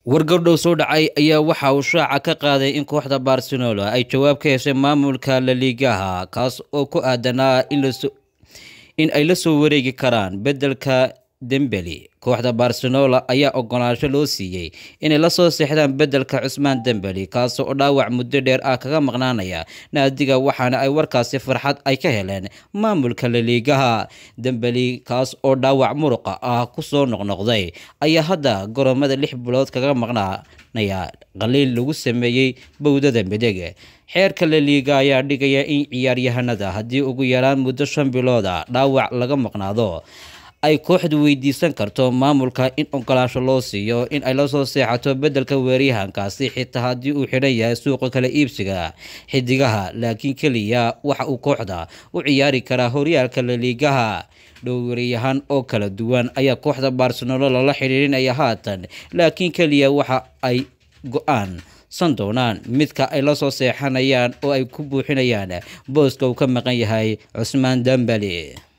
wargardhow soo dhacay ayaa waxa uu shaaca ka qaaday in kooxda barcelona ay jawaab ka heshay maamulka laliigaha kaas oo ku aadanaa in ay la soo wareegi karaan beddelka dembeli kooxda barcelona ayaa ogolaansho loo siiyey inay la soo seexdaan beddelka cusmaan dembeli kaas oo dhaawac muddo dheer ah kaga maqnaanaya naadiga waxaana ay warkaasi farxad ay ka heleen maamulka laliigaha dembeli kaas oo dhaawac muruqa ah kusoo noqnoqday ayaa hadda goromada lix bilood kaga maqnaanaya qaliil lagu sameeyey bowdada mideg xeerka laliiga ayaa dhigaya in ciyaaryahanada haddii ugu yaraan muddo shan bilooda dhaawac laga maqnaado ay kooxdu weydiisan karto maamulka in ogolaansho loo siiyo in ay la soo seexato beddelka weeryahankaasi xitaa haddii uu xidhan yahay suuqa kala iibsiga xidigaha laakiin keliya waxa uu kooxda u ciyaari karaa horyaalka laliigaha dhowryahan oo kala duwan ayaa kooxda barcelona lala xidhiirinaya haatan laakiin keliya waxa ay go-aan san doonaan midka ay la soo seexanayaan oo ay ku buuxinayaan booska uu ka maqan yahay cusmaan dambali